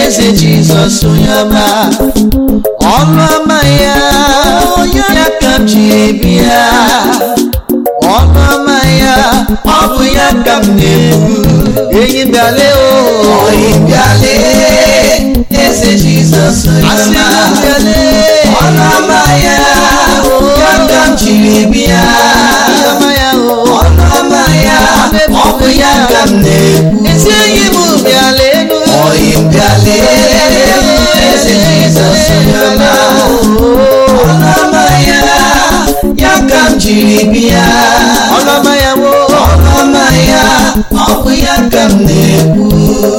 eze jizọs onye ọma ọnụ ọma ya ya ka m ji bịa ọnụ ọma ya ọ bụ ya ka m na-ekwu enyi bịale o oyi bịale eze jizọs onye asị ọma m bịale ọnụ ọma ya ya ka m jiri bịa ọma ya o ọnụ ọma ya ọ bụ ya ka m na-ekwu ezi enyi m bịala elu oyi bịale eze jizọs onye ọma ọnụ ọma ya ya ka m jiri bịa ọnụ ọma ya wo ọnụ ọma ya ọ bụ ya ka m na-ekwu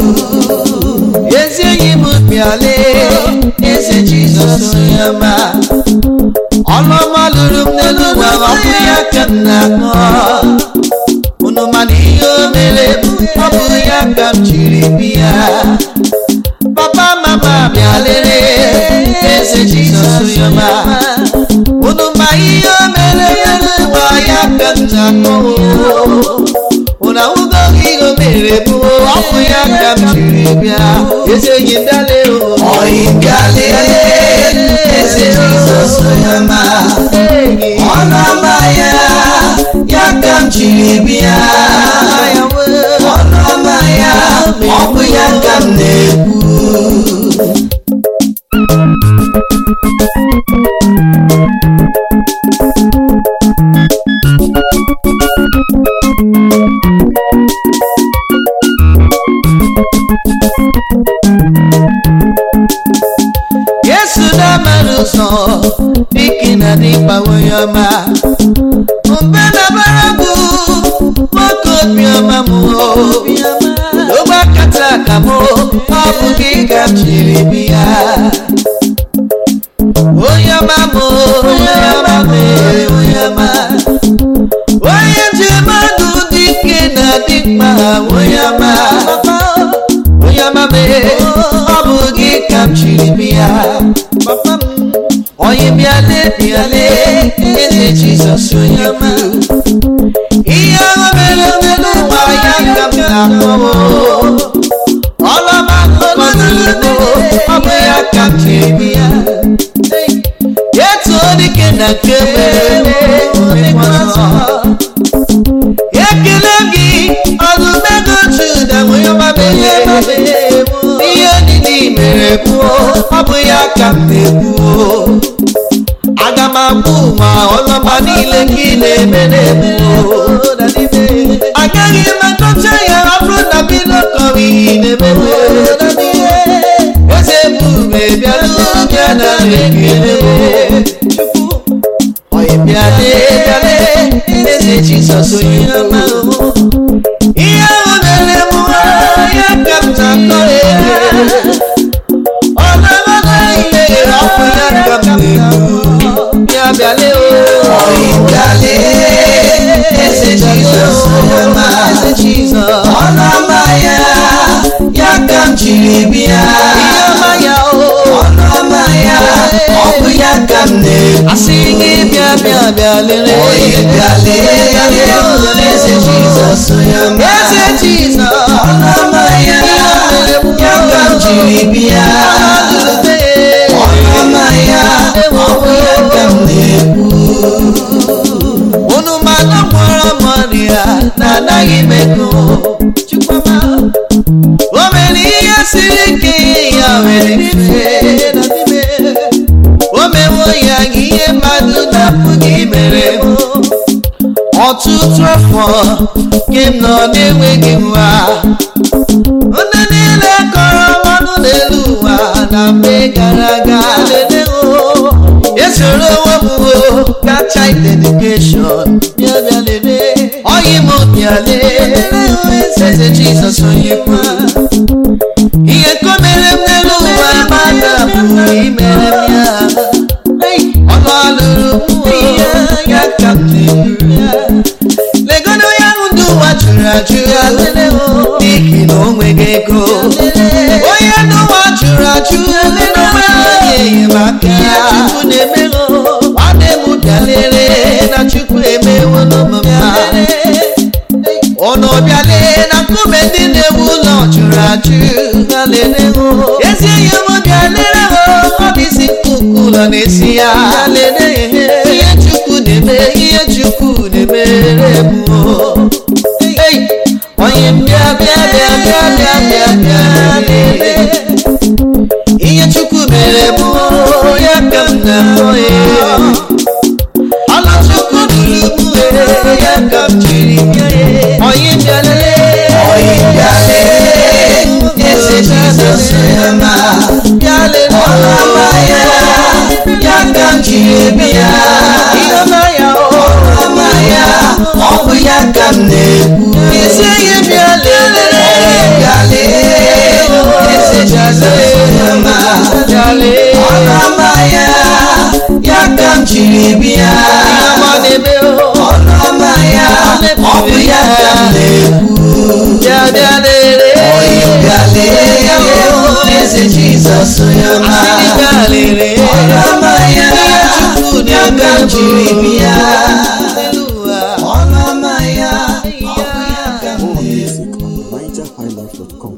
ezi enyi m bịala eze jizọs onye ọma ọlụọma lụrụ m n'elu ụwa ọ bụ ya ka m na-akọ unu mana ihe o mere m ọ bụ ya ka m jiri bịa papa mama bịalere eze jizọs onye ọma unu ma ihe o mere n'elu ụwa ya ka m na-akọ unu ahụgo ihe o mere bụ ọ bụ ya ka m jiri bịa eze enyi m bịale o oyi bịale eze jizọs onye ọma ọnụ ọma ya ya ka m jiri bịa ọnụ ọma ya ọ bụ ya ka m na-ekwu yesu na-amara ụzọ dịka na dịkpa onye ọma mgbe na-abara bụ nwoke obiọma m ogbe akata aka m ọ bụ gị ka m jiri bịa onye ọma m onye ọma m onye ọma onye ji mmadụ dike na dịkpa onye ọma onye ọma m ọ bụ gị ka m jiri bịa onye bịale bịale eze jizọs onye ọma ihe ahụ mere mere ụwa ya ka m na-akpọwo ọlọma kọnụlụgo ọ bụ ya ka m jiri bịa etuo dike na nke mere ọzọ ekele gị ọdụmego juda onye ọma mere ihe niile mere kwuo ọ bụ ya ka m na-ekwuo aga m agbụ ma ọlọma niile gị na-eme na-ebuo agaghị m akọcha ya ọ bụrụ na bilokọrọ ihe na-emebe eze ebube bịara bịa na ekele onye bịale bịale eze jizọs onye ọma ihe ahụ mere m ya ka m na-akọ ọlọma ihe ọkụ ya ka m na-ekwu ya bịale oyi bịale eze jizọs onye ọma eze jizọs ọnụ ọma ya ya ka m jiri bịa ihe ọma ya o ọnụ ọma ya ọ bụ ya ka m na-ekwu asị gị bịa bịa bịa lere oyi bịale eze jizọs onye ọma eze jizọs ọnụ ọma ya ya ka m jiri bịa ọnụ ọma ya ọ bụ ya ka m na-ekwu unu mana gwọrọ mọrịa na anaghị m ego Chukwuma, o mere ihe siri ike ya mere mfe o mewo ya ihe mmadụ na-apụghị mere m ọtụtụ afọ ke m nọ na-enweghị nwa ndị niile kọrọ mmanụ n'elu ụwa na mgbe gara aga lelee esoro onwe m kacha dedikeshọn bịa bịa lelee ọyị m bịa lee eze jizọs onye kwa ihe ka o mere m n'elu ụwa mmadụ apụghị imere m ya ọnụ alụrụ m ihe ya ka m na-ebu ya legodo ya ahụ ndị ụwa jụrụ ajụ n'ihi na o nweghị ego onye ndị ụwa jụrụ ajụ n'onweghị enyemaka ya chukwu na-emego nwanne m bịalere na chukwu emewo n'omume ụnụ bịale na nkume ndị na-ewu ụlọ jụrụ ya ihe chukwu na-eme ihe chukwu na-emere bụ onye bịa bịa bịa bịa bịa bịa bịa lele ihe chukwu mere bụ ya ka m na-akpọ ya ọla chukwu duru m were ya ka m jiri bịa ya onye bịa lele onye bịa lee eze jizọs ya ma bịa lele ọlọma ya ya ka m jiri bịa ihe ọma ya ọ ọlọma ya ọ bụ ya ka m na-ekwu isi ihe bịa lele onye bịa lee eze jizọs ya ma bịa lele ọlọma ya ya ka m jiri bịa ọma na-eme o ọlọma ya ọ bụ ya ka m na-ekwu bịa bịa lele onye bịa lee eze jizọs ya ma asịrị bịa lele ọlọma ya chukwu ya ka m jiri bịa Hallelujah. ọlọma ya ọ bụ ya ka m More na-ekwu music on NigerHighlife.com.